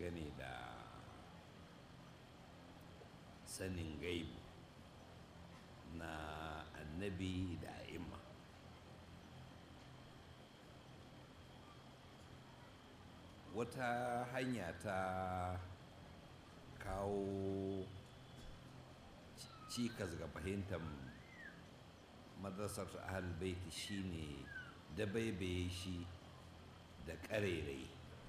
dangane da sanin gaibu na annabi da a'imma wata hanya ta kawo cikas ga fahimtar madrasar ahal baiti shine dabaibaye shi da ƙarerai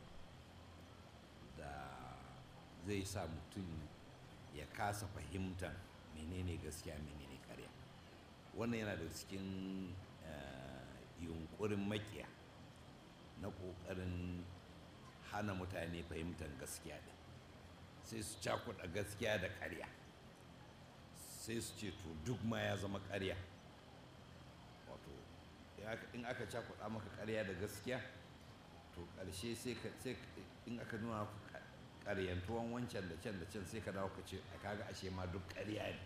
da zai sa mutum ya kasa fahimtar menene gaskiya menene ƙarya wannan yana da cikin yunkurin makiya na ƙoƙarin hana mutane fahimtar gaskiya ɗin sai su cakuɗa gaskiya da ƙarya sai su ce to duk ma ya zama ƙarya wato in aka cakuɗa maka ƙarya da gaskiya to ƙarshe sai in aka nuna ƙaryantuwan wancan da can da can sai ka dawo ka ce a kaga ashe ma duk ƙarya ne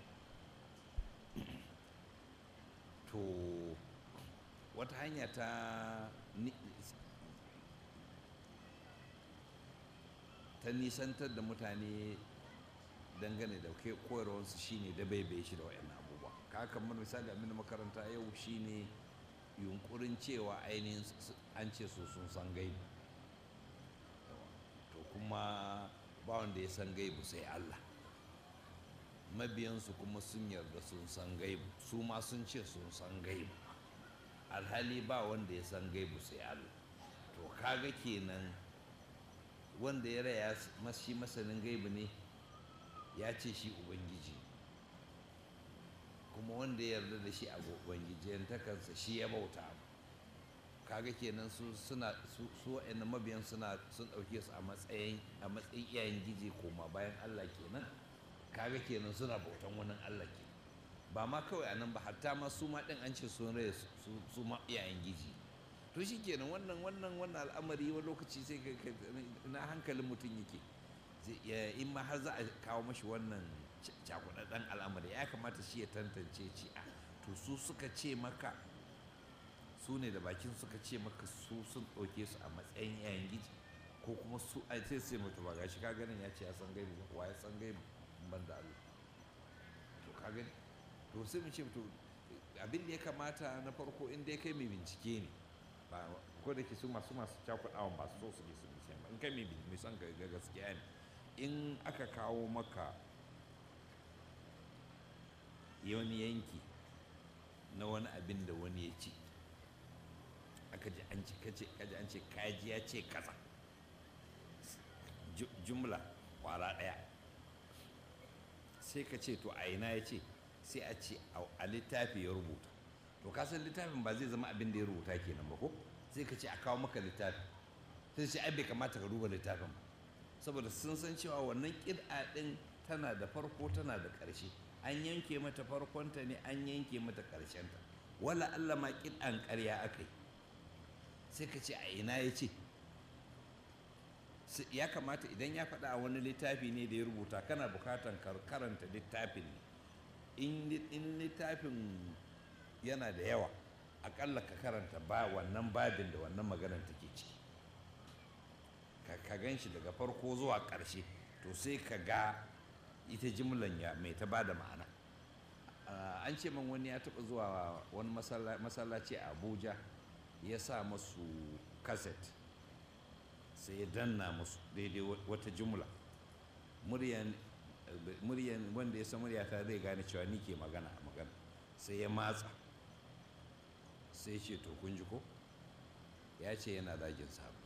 to wata hanya ta ta nisantar da mutane dangane da koyarwarsu shine da bai bai shi da wa'yan abubuwa ka kamar misali abin makaranta yau shine yunkurin cewa ainihin an ce su sun san gaibu to kuma ba wanda ya san gaibu sai Allah mabiyansu kuma sun yarda sun san gaibu su ma sun ce sun san gaibu alhali ba wanda ya san gaibu sai Allah to kaga kenan wanda ya raya shi masanin gaibu ne ya ce shi ubangiji kuma wanda ya yarda da shi a ubangiji takansa shi ya bauta kaga kenan su suna su su wa'annan mabiyan suna sun ɗauke su a matsayin a matsayin iyayen giji koma bayan Allah kenan kaga kenan suna bautan wani Allah ke ba ma kawai a nan ba hatta ma su ma ɗin an ce sun raya su ma iyayen giji to shi kenan wannan wannan wannan al'amari wani lokaci sai na hankalin mutum yake in ma har za a kawo mashi wannan cakudadden al'amari ya kamata shi ya tantance ci a to su suka ce maka su ne da bakin suka ce maka su sun ɗauke su a matsayin yayin giji ko kuma su a sai sai mutu ba gashi ka ganin ya ce ya san gaibu wa ya san gaibu ban da Allah to ka gani to sai mu ce to abin da ya kamata na farko in dai kai mai bincike ne ba ko da ke su masu masu cakuɗawan ba su so su ne su bincike ba in kai mai son ga gaskiya ne in aka kawo maka wani yanki na wani abin da wani ya ce aka ji an ce kace kaji an ce kaji ya ce kaza jumla kwara ɗaya sai ka ce to a ina ya ce sai a ce a littafi ya rubuta to ka san littafin ba zai zama abin da ya rubuta kenan ba ko sai ka ce a kawo maka littafi sai ce ai bai kamata ka duba littafin ba saboda sun san cewa wannan ƙid'a ɗin tana da farko tana da ƙarshe an yanke mata farkonta ne an yanke mata ƙarshenta wala Allah ma ƙid'an ƙarya aka yi sai ka ce a ina ya ce ya kamata idan ya faɗa a wani littafi ne da ya rubuta kana bukatan karanta littafin ne in littafin yana da yawa aƙalla ka karanta ba wannan babin da wannan maganar take ciki ka gan shi daga farko zuwa ƙarshe to sai ka ga ita jimlan ya mai ta bada ma'ana an ce man wani ya taɓa zuwa wani masallaci a abuja ya sa masu kaset sai ya danna musu daidai wata jumla muryan wanda ya san muryata zai gane cewa ni ke magana a magana sai ya matsa sai ce to kun ji ko ya ce yana zagin sahabbai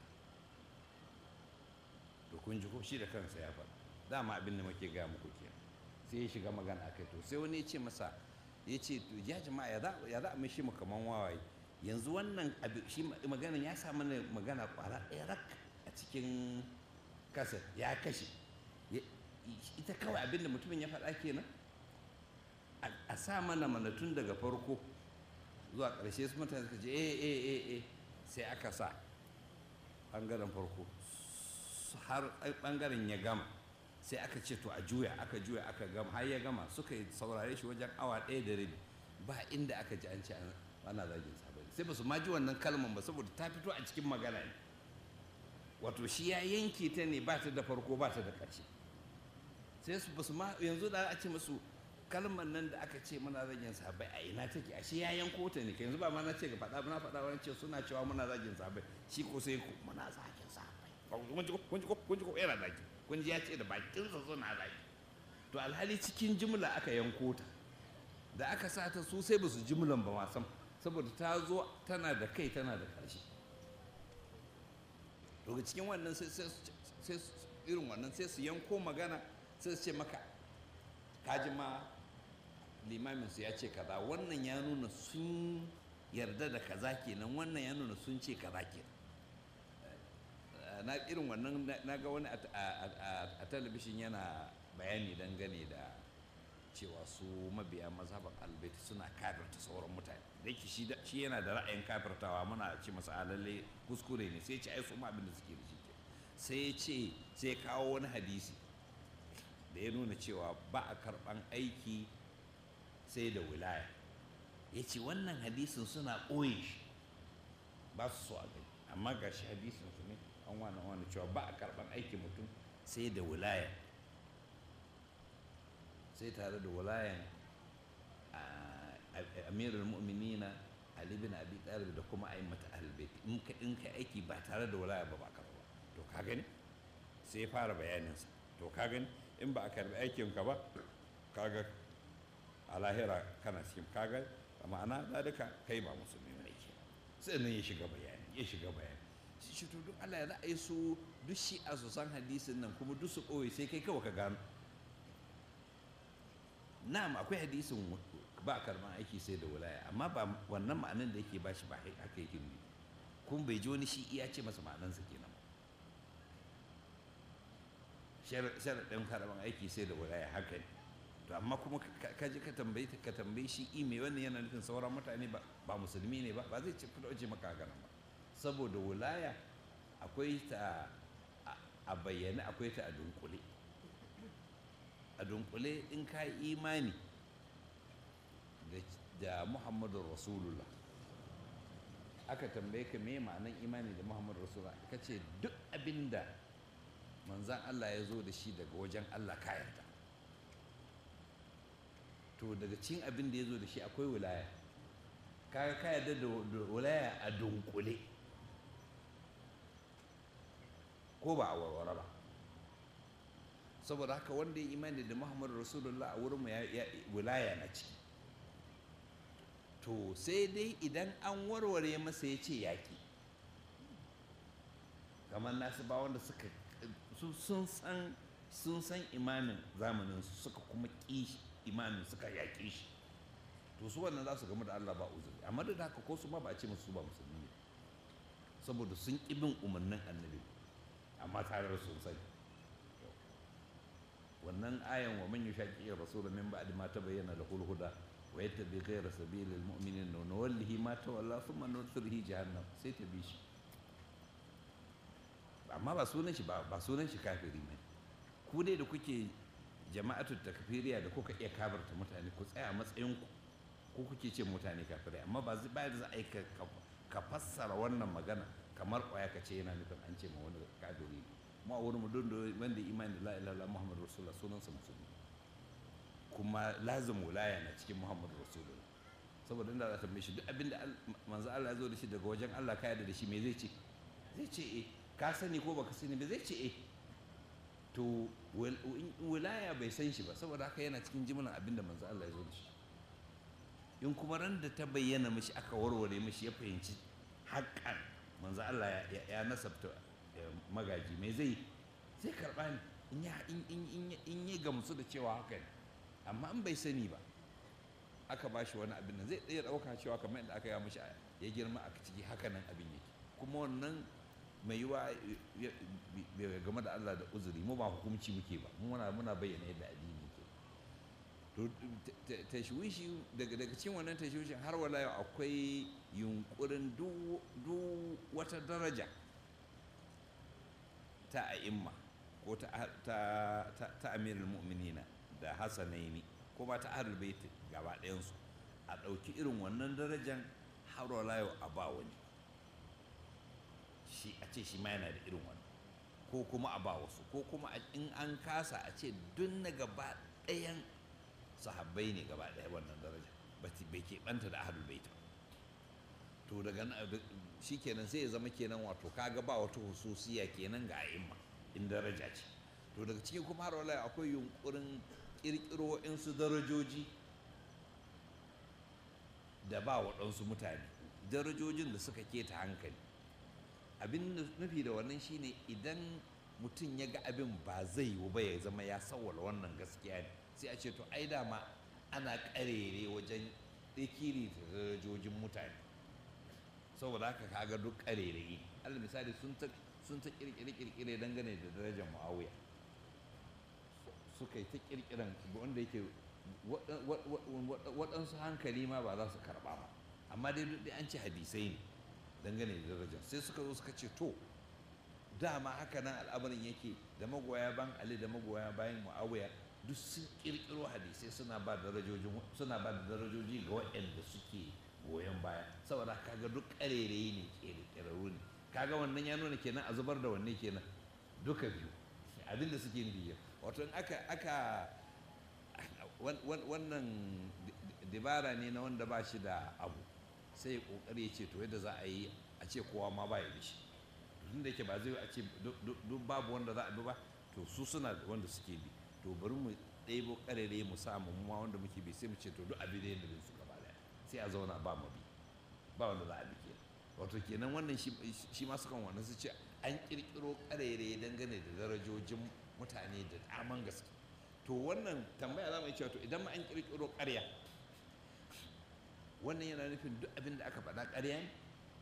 to kun ji ko shi da kansa ya faɗa dama abin da muke gaya muku ke sai ya shiga magana akai to sai wani ya ce masa ya ce to ya jama'a ya za a mishi mu kaman wawaye yanzu wannan shi magana ya sa mana magana kwara ɗaya rak a cikin kasa ya kashe ita kawai abin da mutumin ya faɗa kenan a sa mana mana tun daga farko zuwa ƙarshe su mutane suka ce eh eh eh eh sai aka sa ɓangaren farko har ɓangaren ya gama sai aka ce to a juya aka juya aka gama har ya gama suka yi saurare shi wajen awa ɗaya da rabi ba inda aka ji an ce ana zagin sabai sai ba su ma ji wannan kalman ba saboda ta fito a cikin magana ne wato shi ya yanke ta ne ba ta da farko ba ta da ƙarshe sai su basu ma yanzu da a ce musu kalmar nan da aka ce muna zagin sabai a ina take a shi ya yanko ta ne yanzu ba ma na ce ga faɗa na faɗa wani ce suna cewa muna zagin sabai shi ko sai ku muna zagin sabai kun ji ko kun ji ko kun ji ko yana zagi kun ji ya ce da bakinsa suna zagi to alhali cikin jimla aka yanko ta da aka sa ta su sai ba su jimlan ba ma sam saboda ta zo tana da kai tana da ƙarshe daga cikin wannan sai irin wannan sai su yanko magana sai su ce maka kaji ma limamin su ya ce kaza wannan ya nuna sun yarda da kaza kenan wannan ya nuna sun ce kaza kenan na irin wannan na ga wani a talabishin yana bayani dangane da cewa su mabiya mazhaban albaiti suna kafirta sauran mutane da yake shi yana da ra'ayin kafirtawa muna ce masa alalle kuskure ne sai ce ai su ma abin da suke da shi ke sai ya ce sai kawo wani hadisi da ya nuna cewa ba a karɓan aiki sai da wilaya ya ce wannan hadisin suna ɓoye shi ba su so a gani amma ga shi hadisin su ne an wani wani cewa ba a karɓan aiki mutum sai da wilaya sai tare da wilayan amirul mu'minina ali bin abi talib da kuma aimata ahlul in ka in ka aiki ba tare da wilaya ba ba karɓa to ka gani sai ya fara bayaninsa to ka gani in ba a karbi aikin ka ba kaga a lahira kana cikin kaga a ma'ana da duka kai ba musulmi ne ke sai nan ya shiga bayani ya shiga bayani shi shi to duk Allah ya za a yi su duk shi a su san hadisin nan kuma duk su ɓoye sai kai kawai ka gano na'am akwai hadisin ba karban aiki sai da wilaya amma ba wannan ma'anan da yake bashi ba haka yake ne kun bai ji wani shi iya ce masa ma'anansa kenan sharaɗin karɓar aiki sai da wilaya haka ne to amma kuma ka ji ka tambayi ka tambayi shi ime wannan yana nufin sauran mutane ba ba musulmi ne ba ba zai ce fito ce maka haka ba saboda wilaya akwai ta a bayyane akwai ta a dunkule a dunkule in ka yi imani da muhammadu rasulullah aka tambaye ka me ma'anan imani da muhammadu rasulullah ka ce duk abinda manzan Allah ya zo da shi daga wajen Allah ka yarda to daga cin abin da ya zo da shi akwai wilaya kaga ka yarda da wilaya a dunkule ko ba a warware ba saboda haka wanda ya imani da muhammadu rasulullah a wurin wilaya na ciki to sai dai idan an warware masa ya ce yaƙi kamar nasu ba wanda suka sun san sun san imamin zamanin su suka kuma ƙi imamin suka yaƙe shi to su wannan za su gamu da Allah ba uzuri amma da haka ko su ma ba a ce musu ba musulmi ne saboda sun ƙi bin umarnin annabi amma tare da sun sani wannan ayan wa man yushaqi rasul min ba'd ma tabayyana lahu huda wa yattabi ghayra sabilil mu'minin nuwallihi ma tawalla thumma nusrihi jahannam sai ta bi shi amma ba sunan shi ba sunan shi kafiri ne ku dai da kuke jama'atu takfiriya da kuka iya kabarta mutane ku tsaya a matsayin ku ko kuke ce mutane kafirai amma ba zai bayar za a yi ka fassara wannan magana kamar kwaya ka ce yana nufin an ce ma wani kafiri ne mu a wurin mu don da wanda imani la ilaha illallah muhammadu rasulullah sunansa musulmi kuma lazim wilaya na cikin muhammadu rasulullah saboda inda za ta tambaye shi duk abinda manzo Allah ya zo da shi daga wajen Allah ka yarda da shi me zai ce zai ce eh ka sani ko baka sani ba zai ce eh to wilaya bai san shi ba saboda haka yana cikin jimlan abin da manzo Allah ya zo da shi in kuma ran da ta bayyana mishi aka warware mishi ya fahimci haƙƙan manzo Allah ya nasabta magaji me zai zai karɓa ne in ya in ya gamsu da cewa haka ne amma in bai sani ba aka ba shi wani abin nan zai iya ɗauka cewa kamar yadda aka yi mishi ya girma a ciki haka nan abin yake kuma wannan mai yiwa game da Allah da uzuri mu ba hukumci muke ba muna muna bayyana yadda addini ke to tashwishi daga daga cikin wannan tashwishin har wala yau akwai yunkurin duk wata daraja ta a'imma ko ta ta ta amirul mu'minina da hasanaini ko ba ta ahlul bait gaba ɗayansu a ɗauki irin wannan darajan har wala yau a ba wani shi a ce shi ma yana da irin wannan ko kuma a ba wasu ko kuma in an kasa a ce duk na gaba ɗayan sahabbai ne gaba ɗaya wannan daraja bai keɓanta da ahlul bait to daga shi kenan sai ya zama kenan wato kaga ba wata hususiya kenan ga a'imma in daraja ce to daga cikin kuma har wala akwai yunkurin kirkiro su darajoji da ba waɗansu mutane darajojin da suka keta hankali abin nufi da wannan shine idan mutum ya ga abin ba zai yiwu ba ya zama ya sawwala wannan gaskiya ne sai a ce to ai dama ana karere wajen ɗikiri da darajojin mutane saboda haka kaga duk karere alal misali sun ta sun ta kirkire dangane da darajar muawiya suka yi ta kirkiran wanda yake waɗansu hankali ma ba za su karɓa ba amma dai duk an ce hadisai ne dangane da darajar sai suka zo suka ce to dama haka nan al'amarin yake da magoya ban ali da magoya bayan muawiya duk sun kirkiro hadisai suna ba darajojin suna ba da darajoji ga waɗanda suke goyon baya saboda kaga duk ƙarerayi ne ƙirƙirarru ne kaga wannan ya nuna kenan a zubar da wanne kenan duka biyu abin da suke nufi wato in aka aka wannan dabara ne na wanda ba shi da abu sai ya kokari ya ce to yadda za a yi a ce kowa ma ba ya da shi tun da yake ba zai a ce duk babu wanda za a bi ba to su suna da wanda suke bi to bari mu ɗebo ƙarere mu samu mu ma wanda muke bi sai mu ce to duk abin da yadda su gaba daya sai a zauna ba mu bi ba wanda za a bi kenan wato kenan wannan shi ma sukan wannan su ce an kirkiro ƙarere dangane da darajojin mutane da daman gaske to wannan tambaya za mu yi cewa to idan ma an kirkiro ƙarya wannan yana nufin duk abin da aka faɗa ƙarya ne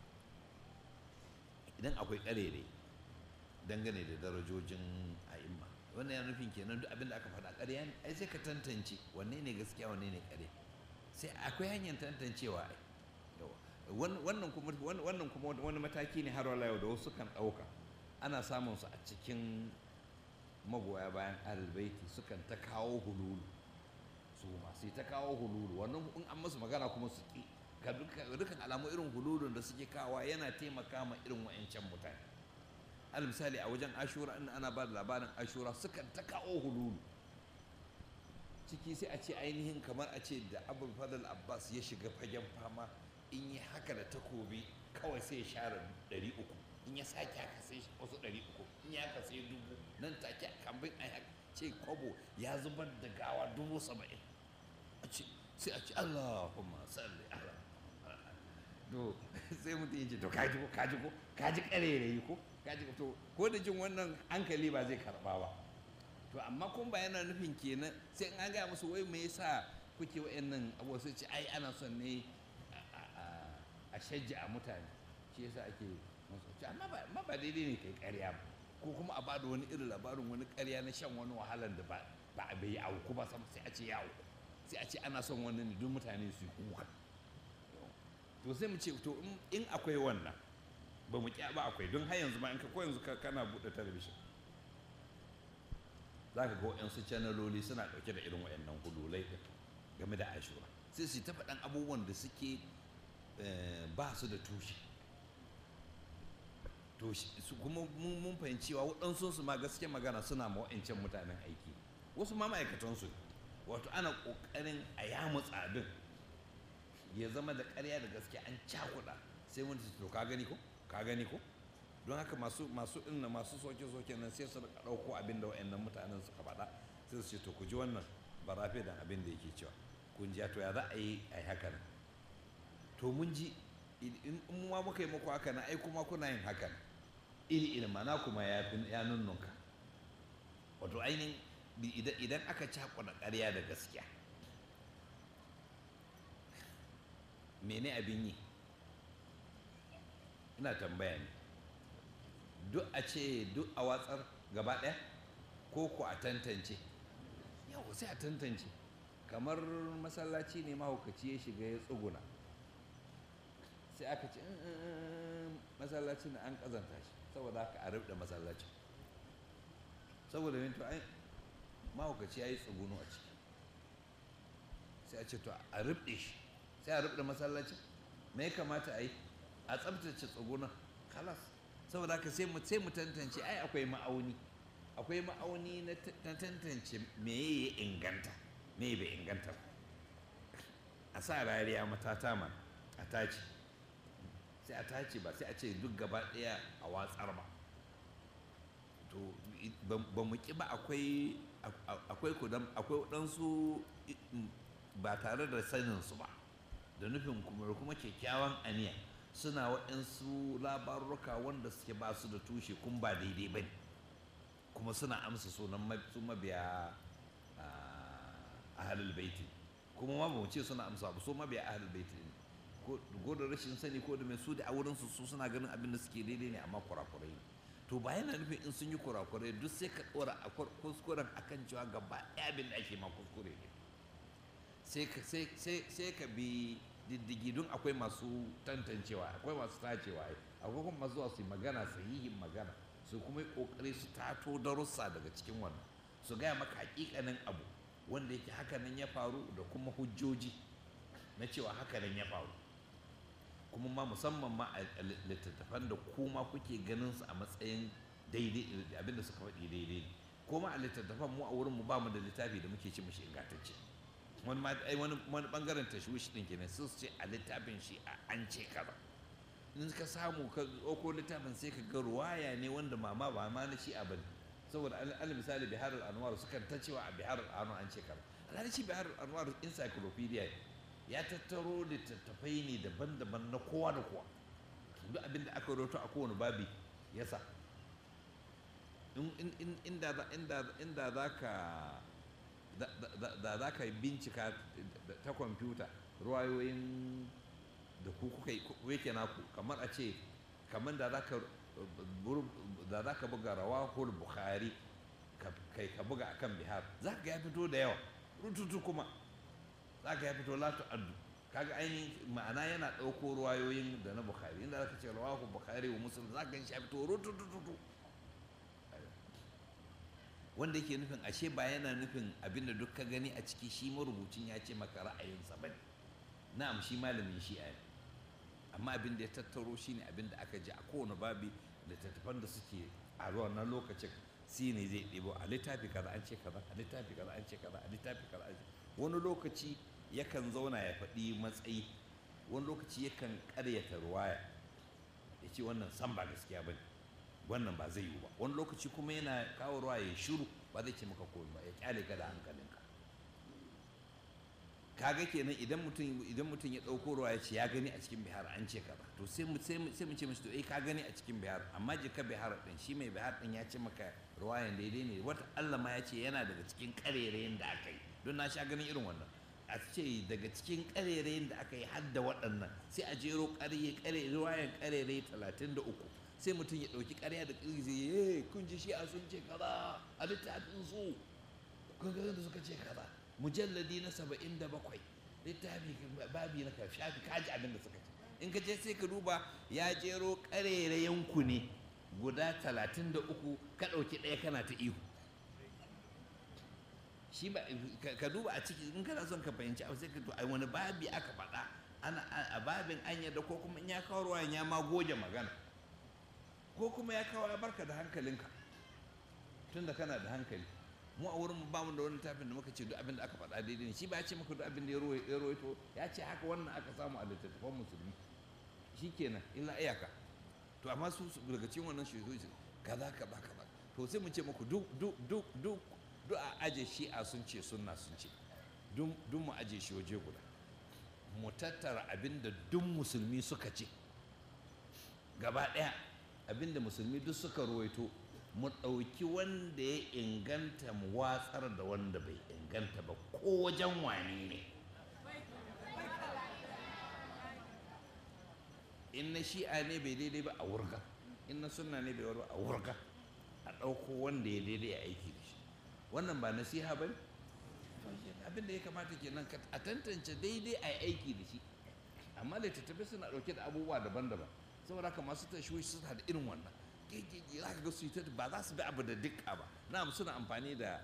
idan akwai ƙarere dangane da darajojin a'imma wannan yana nufin kenan duk abin da aka faɗa ƙarya ne ai sai ka tantance wanne ne gaskiya wanne ne ƙarya sai akwai hanyar tantancewa ai wannan kuma wannan kuma wani mataki ne har wala yau da wasu kan ɗauka ana samun su a cikin magoya bayan albaiti sukan ta kawo hululu su masu ta kawo hululu wannan in an masu magana kuma su ƙi ga dukkan alamu irin hululun da suke kawa yana taimaka ma irin wa'ancan mutane al misali a wajen ashura in ana ba da labarin ashura sukan ta kawo hululu ciki sai a ce ainihin kamar a ce da abul fadl abbas ya shiga fagen fama in yi haka da takobi kawai sai ya share ɗari uku in ya sake haka sai wasu ɗari uku in ya haka sai dubu nan take kambin a ce kwabo ya zubar da gawa dubu saba'in a ce sai a ce allahumma salli ala to sai mutum ya ce to kaji ko kaji ko kaji karerayi ko kaji ko to ko da jin wannan hankali ba zai karba ba to amma kun ba yana nufin kenan sai in an gaya musu wai me yasa kuke wa'annan abuwa sai ce ai ana son ne a shajja a mutane shi yasa ake masu amma ba daidai ne kai karya ba ko kuma a bada wani irin labarin wani karya na shan wani wahalar da ba a bai auku ba sai a ce ya auku sai a ce ana son wani ne don mutane su yi kuka to sai mu ce to in akwai wannan ba mu kya ba akwai don har yanzu ma in ka ko yanzu kana buɗe talabishin za ka ga waɗansu canaloli suna ɗauke da irin waɗannan hululai game da ashura sai su ta faɗan abubuwan da suke ba su da tushe to su kuma mun fahimci cewa waɗansu su ma gaske magana suna ma wa'ancan mutanen aiki wasu ma ma'aikatansu wato ana ƙoƙarin a yamutsa abin ya zama da ƙarya da gaske an cakuɗa sai wani to ka gani ko ka gani ko don haka masu masu inna masu soke soke nan sai su ɗauko abin da wa'annan mutanen suka faɗa sai su ce to ku ji wannan barafe da abin da yake cewa kun ji to ya za a yi a yi haka nan to mun ji in ma muka yi muku haka nan ai kuma kuna yin haka nan iri iri mana kuma ya ya nunnunka wato ainihin idan aka cakuɗa ƙarya da gaskiya mene abin yi ina tambaya ne duk a ce duk a watsar gaba ɗaya ko ku a tantance yau sai a tantance kamar masallaci ne mahaukaci ya shiga ya tsuguna sai aka ce masallacin an kazanta shi saboda haka a rubda masallacin saboda yin to ai mahaukaci ya yi tsuguno a ciki sai a ce to a rubde shi sai a rubda masallacin me ya kamata a yi a tsabtace tsugunan kalas saboda haka sai mu sai mu tantance ai akwai ma'auni akwai ma'auni na tantance me ya inganta me bai inganta ba a sa rariya matata ma a tace sai a tace ba sai a ce duk gaba ɗaya a watsar ba to ba mu ƙi ba akwai akwai kudan akwai waɗansu ba tare da saninsu ba da nufin kuma kuma kyakkyawan aniya suna waɗansu labaruka wanda suke ba su da tushe kun ba daidai ba ne kuma suna amsa sunan su mabiya a halil baiti kuma ma mu ce suna amsa ba su mabiya a halil baiti ne ko da rashin sani ko da mai su da a wurinsu su suna ganin abin da suke daidai ne amma kurakurai ne to ba yana nufin in sun yi kurakurai duk sai ka ɗora a kuskuren akan cewa gaba ɗaya abin da ake ma kuskure ne sai ka bi diddigi don akwai masu tantancewa akwai masu tacewa akwai kuma masu zuwa su yi magana sahihin magana su kuma yi kokari su tato darussa daga cikin wannan su gaya maka hakikanin abu wanda yake hakanan ya faru da kuma hujjoji na cewa hakanan ya faru kuma ma musamman ma a littattafan da kuma kuke ganin su a matsayin daidai abinda suka faɗi daidai ne kuma a littattafan mu a wurin mu ba mu da littafi da muke ci mishi ingantacce wani wani wani bangaren tashwish din kenan sun ce a littafin shi a an ce kaza in ka samu ka ɗauko littafin sai ka ga ruwaya ne wanda mama ba ma na shi a bane saboda al misali bihar al-anwar sukan ta cewa a bihar al-anwar an ce kaza alhali shi bihar al-anwar encyclopedia ya tattaro littattafai ne daban-daban na kowa da kowa duk abin da aka roto a kowane babi ya sa inda za ka da za ka bincika ta kwamfuta ruwayoyin da ku kuka wake naku kamar a ce kamar da za ka buga rawahul bukhari kai ka buga akan bihar za ka ya fito da yawa rututu kuma za ka ya fito latu addu kaga ainihin ma'ana yana ɗauko ruwayoyin da na bukhari inda za ka ce rawahu bukhari wa muslim za ka gan shi ya fito rutututu wanda yake nufin ashe ba yana nufin abinda duk ka gani a ciki shi marubucin ya ce maka ra'ayinsa ba na'am shi malamin shi'a ne amma abin da ya tattaro shi ne abin da aka ji a kowane babi da tattafan da suke a wannan lokacin shi ne zai ɗebo a littafi kaza an ce kaza a littafi kaza an ce kaza a littafi kaza an ce wani lokaci yakan zauna ya faɗi matsayi wani lokaci yakan ƙaryata ruwaya ya ce wannan san ba gaskiya ba ne wannan ba zai yiwu ba wani lokaci kuma yana kawo ruwa ya shiru ba zai ce maka komai ba ya kyale ka da hankalinka kaga kenan idan mutum idan mutum ya dauko ruwa ya ce ya gani a cikin bihar an ce kaza to sai mu sai mu sai mu ce mishi to eh ka gani a cikin bihar amma je ka bihar din shi mai bihar din ya ce maka ruwayan daidai ne wata Allah ma ya ce yana daga cikin karerayen da aka yi don na sha ganin irin wannan a ce daga cikin karerayen da aka yi har da waɗannan sai a jero ƙarye ƙare ruwayan ƙarere talatin da uku sai mutum ya ɗauki ƙarya da ƙirgi ya kun ji shi a sun ce kaza a littafin su kun ga da suka ce kaza mujalladi na saba'in da bakwai littafi babi na ka shafi kaji abin da suka ce in ka je sai ka duba ya jero ƙarerayen ku ne guda talatin da uku ka ɗauki ɗaya kana ta ihu shi ba ka duba a ciki in kana son ka fahimci abu sai ka to ai wani babi aka faɗa ana a babin an yadda ko kuma in ya kawo ruwan ya ma goge magana ko kuma ya kawo ya barka da hankalinka tun da kana da hankali mu a wurin ba mu da wani tafin da muka ce duk abin da aka faɗa daidai ne shi ba ya ce maka duk abin da ya rawaito ya ce haka wannan aka samu a littattafan musulmi shi kenan illa iyaka to amma su daga cikin wannan shi kaza kaza kaza to sai mu ce muku duk duk duk duk duk a aje shi'a sun ce sunna sun ce duk mu aje shi waje guda mu tattara abin da duk musulmi suka ce gaba ɗaya abinda musulmi duk suka ruwaito mu ɗauki wanda ya inganta mu watsar da wanda bai inganta ba ko wajen wani ne in na shi'a ne bai daidai ba a wurga in na sunna ne bai warba a wurga a ɗauko wanda ya daidai a aiki da shi wannan ba nasiha ba ne abin da ya kamata kenan a tantance daidai a aiki da shi amma littattafai suna ɗauke da abubuwa daban-daban saboda haka masu tashwishi suna da irin wannan gegege za ka ga su ta ba za su bi abu da dukka ba na'am suna amfani da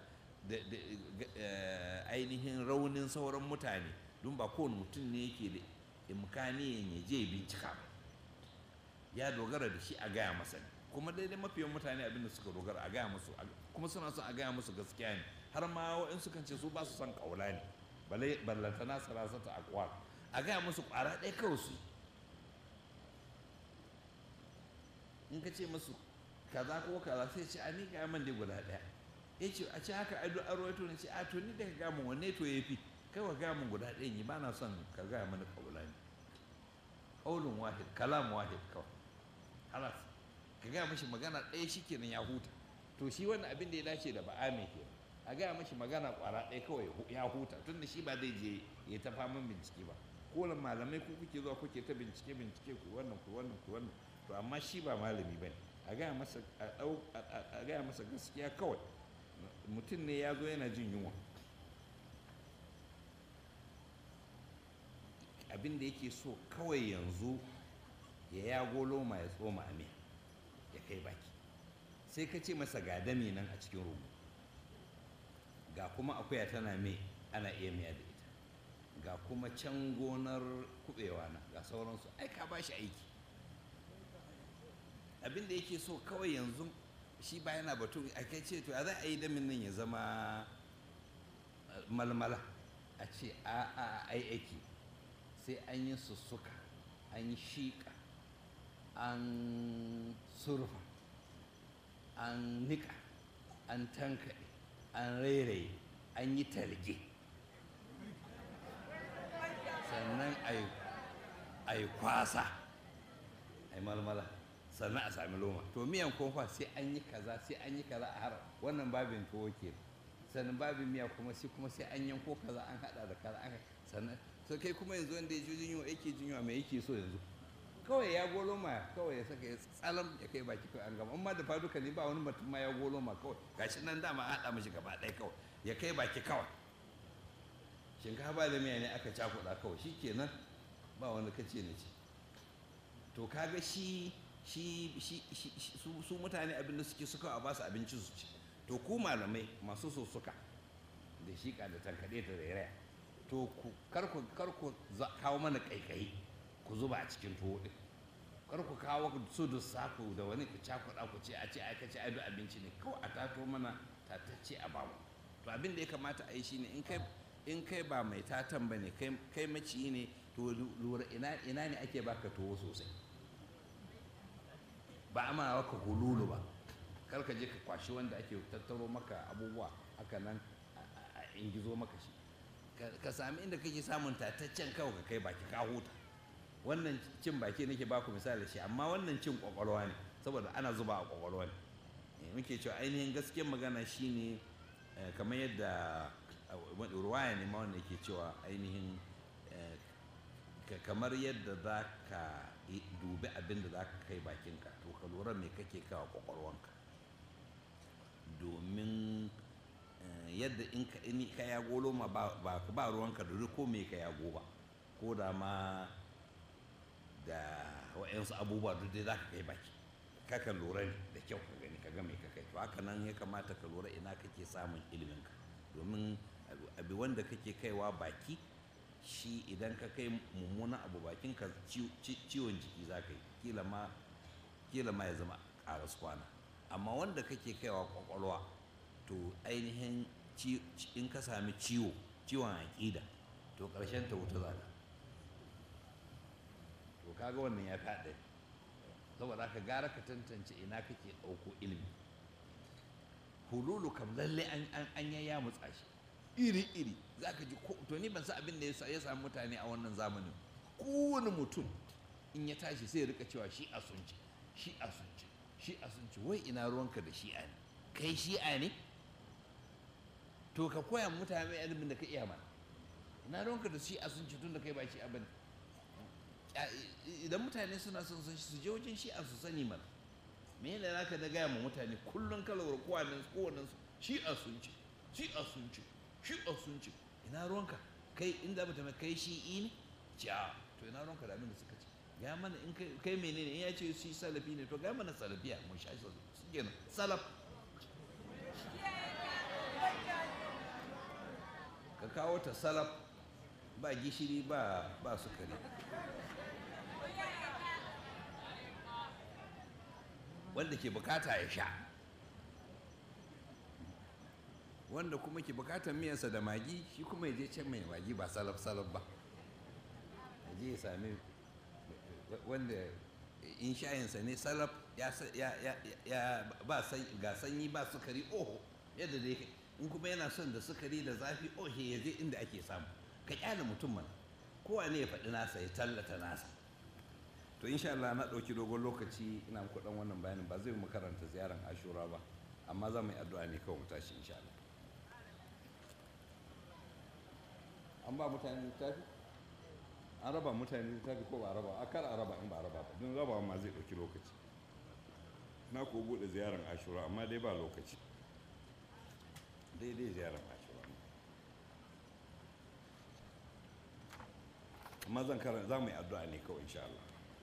ainihin raunin sauran mutane don ba kowane mutum ne yake da imkaniyan ya je bincika ba ya dogara da shi a gaya masa ne kuma daidai mafiyan mutane abin da suka dogara a gaya musu kuma suna son a gaya musu gaskiya ne har ma wa'in sukan ce su ba su son kaula ne balai ballantana sarasata a kwar a gaya musu kwara ɗaya kawai su in ka ce musu kaza ko kaza sai ce a ni ga man dai guda ɗaya ya ce a ce haka ado aro ya ne ce a to ni da ka gaya min wanne to ya fi kai wa gaya min guda ɗaya ni ba na son ka gaya mani kaula ne ƙaunin wahid kalam wahid kawai halas ka gaya mashi magana ɗaya shi kenan ya huta to shi wannan abin da ya dace da ba'ame ke a gaya mashi magana ƙwara ɗaya kawai ya huta tun da shi ba zai je ya ta faman bincike ba ko malamai ku kuke zuwa kuke ta bincike bincike ku wannan ku wannan ku wannan to amma shi ba malami ba a gaya masa a gaya masa gaskiya kawai mutum ne ya zo yana jin yunwa abin da yake so kawai yanzu ya yago loma ya tsoma a miya ya kai baki sai ka ce masa ga dami nan a cikin rubu ga kuma akuya tana mai ana iya miya da ita ga kuma can gonar kubewa na ga sauransu ai ka ba shi aiki abin da yake so kawai yanzu shi ba yana batu a kai ce to ya za a yi damin nan ya zama malmala a ce a a ai aiki sai an yi sussuka an yi shiƙa an surfa an niƙa an tankaɗe an rairaye an yi talge sannan a yi kwasa a yi malmala sannan a sami loma to miyan kofa sai an yi kaza sai an yi kaza a har wannan babin tuwo ke sannan babin miya kuma sai kuma sai an yanko kaza an hada da kaza an sannan to kai kuma yanzu wanda ya ji jinyo yake jinyo mai yake so yanzu kawai ya golo ma kawai ya saka ya tsalam ya kai baki kawai an gama amma da faduka ne ba wani mutum ma ya golo ma kawai gashi nan dama an haɗa mishi gaba ɗaya kawai ya kai baki kawai shinkafa da miya ne aka cakuɗa kawai shi kenan ba wani kace ne ce to kaga shi shi su mutane abin da suke suka a basu abinci su ci to ku malamai masu so suka da shiƙa da tankaɗe da rairaya to kar ku kawo mana ƙaiƙayi ku zuba a cikin tuwo ɗin kar ku kawo su da saku da wani ku cakuɗa ku ce a ce ai kace ai abinci ne kawai a tato mana tatacce a bamu to abin da ya kamata a yi shine in kai in kai ba mai tatan ba ne kai maciyi ne to lura ina ne ake baka tuwo sosai ba a mana maka hululu ba kar ka je ka kwashi wanda ake tattaro maka abubuwa haka nan a ingizo maka shi ka sami inda kake samun tataccen kawai ka kai baki ka huta wannan cin baki nake baku misali shi amma wannan cin kwakwalwa ne saboda ana zuba a kwakwalwa ne muke cewa ainihin gaskiyar magana shine kamar yadda ruwaya ne ma wanda yake cewa ainihin kamar yadda za ka dubi abin da za ka kai bakinka to ka lura me kake kawo kwakwalwanka domin yadda in ka yago loma ba ruwanka da ko me ka yago ba ko da ma da wa'yansu abubuwa duk dai za ka kai baki kaka lura ne da kyau ka gani ka ga me ka kai to haka nan ya kamata ka lura ina kake samun iliminka domin abu wanda kake kaiwa baki shi idan ka kai mummunan abu bakin ka ciwon jiki za ka yi kila ma ya zama ƙaras kwana amma wanda kake kaiwa kwakwalwa to ainihin in ka sami ciwo ciwon aƙida to ƙarshen ta wuta za ka to kaga wannan ya fi haɗari saboda ka gara ka tantance ina kake ɗauko ilimi hululu kam lalle an ya mutsa shi iri-iri za ka ji to ni ban san abin da ya sami mutane a wannan zamanin kowane mutum in ya tashi sai ya rika cewa shi a sunci shi a sunci shi a sunci wai ina ruwanka da shi'a ne kai shi'a ne to ka koya mutane ilimin da ka iya mana ina ruwanka da shi'a sunci tun da kai ba shi'a bane idan mutane suna son san su je wajen shi'a su sani mana me yana naka da gaya ma mutane kullum kalawar kowannen kowannen su shi'a sunci shi'a sunci shi sun ce ina ruwanka kai inda mutum kai shi'i ne ce a to ina ruwanka da abin da suka ce ga mana in kai menene in ya ce shi salafi ne to ga mana salafiya mun sha shi kenan salaf ka kawo ta salaf ba gishiri ba ba sukari wanda ke bukata ya sha wanda kuma ke bukatar miyarsa da magi shi kuma ya je can mai magi ba salaf salaf ba ya je ya sami wanda in shayinsa ne salaf ya ba ga sanyi ba sukari oho yadda dai in kuma yana son da sukari da zafi ohe ya je inda ake samu ka kyale mutum mana kowa ne ya faɗi nasa ya tallata nasa to insha Allah na ɗauki dogon lokaci ina muku ɗan wannan bayanin ba zai mu karanta ziyarar ashura ba amma za mu yi addu'a ne kawai mu tashi insha Allah an ba mutane littafi an raba mutane littafi ko ba raba a kar a raba in ba raba ba don rabawa ma zai ɗauki lokaci na ko buɗe ziyarar ashura amma dai ba lokaci daidai ziyarar ashura amma zan karanta za mu yi addu'a ne kawai insha Allah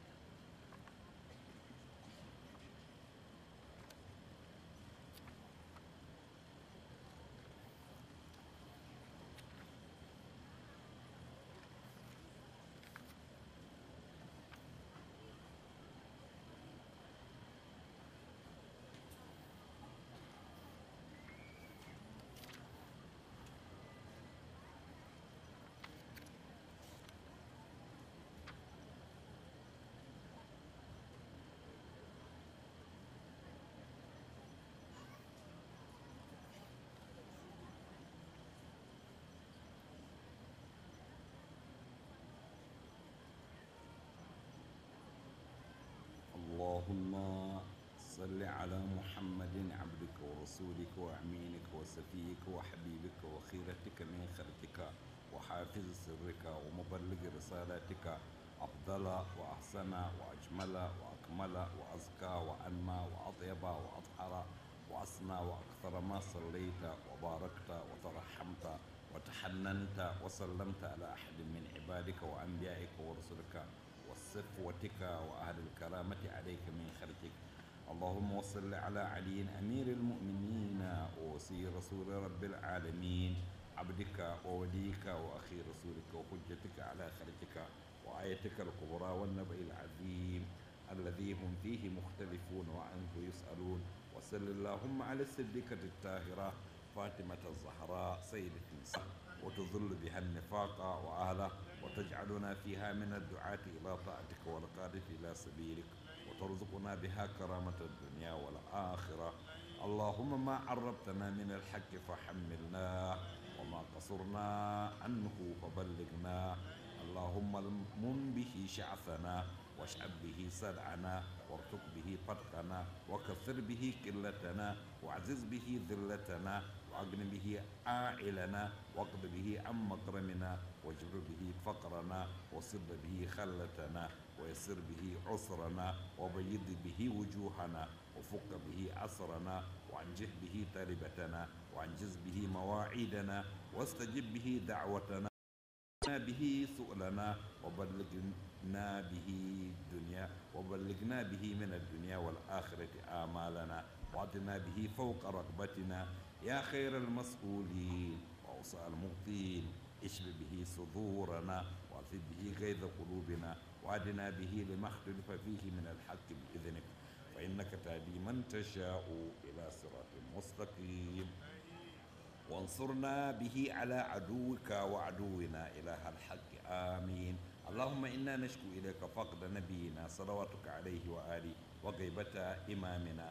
اللهم صل على محمد عبدك ورسولك وأمينك وسفيك وحبيبك وخيرتك من خلقك وحافظ سرك ومبلغ رسالتك أفضل وأحسن وأجمل وأكمل وأزكى وأنمى وأطيب وأطهر وأصنع وأكثر ما صليت وباركت وترحمت وتحننت وسلمت على أحد من عبادك وأنبيائك ورسلك وصفوتك وأهل الكرامة عليك من خلقك اللهم وصل على علي أمير المؤمنين ووصي رسول رب العالمين عبدك ووليك وأخي رسولك وحجتك على خلقك وآيتك الكبرى والنبأ العظيم الذي هم فيه مختلفون وعنه يسألون وصل اللهم على الصديقة الطاهرة فاطمة الزهراء سيدة النساء وتظل بها النفاق وأهله وتجعلنا فيها من الدعاة إلى طاعتك والقادة إلى سبيلك وترزقنا بها كرامة الدنيا والآخرة اللهم ما عربتنا من الحق فحملنا وما قصرنا عنه فبلغنا اللهم من به شعثنا واشعب به سدعنا وارتق به فتقنا وكثر به قلتنا وعزز به ذلتنا وأغن به عائلنا واقض به عن مكرمنا واجبر به فقرنا وصد به خلتنا ويسر به عسرنا وبيض به وجوهنا وفك به عسرنا وانجح به تربتنا وانجز به مواعيدنا واستجب به دعوتنا به سؤلنا وبلغنا به الدنيا وبلغنا به من الدنيا والآخرة آمالنا وأعطنا به فوق رغبتنا يا خير المسؤولين وأوصى المغطين اشف به صدورنا واعف به غيظ قلوبنا وأدنا به لما اختلف فيه من الحق بإذنك فإنك تهدي من تشاء إلى صراط مستقيم وانصرنا به على عدوك وعدونا إله الحق آمين اللهم إنا نشكو إليك فقد نبينا صلواتك عليه وآله وغيبة إمامنا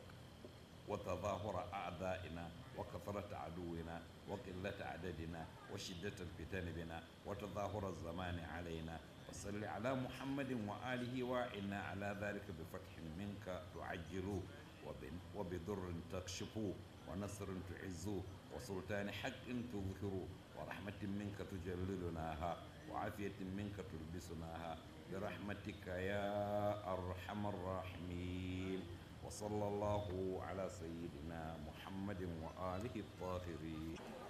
وتظاهر أعدائنا وكثرة عدونا وقلة عددنا وشدة الفتن بنا وتظاهر الزمان علينا وصل على محمد وآله وإنا على ذلك بفتح منك تعجل وبضر تكشف ونصر تعز وسلطان حق تظهر ورحمة منك تجللناها وعافية منك تلبسناها برحمتك يا أرحم الراحمين وصلى الله على سيدنا محمد وآله الطاهرين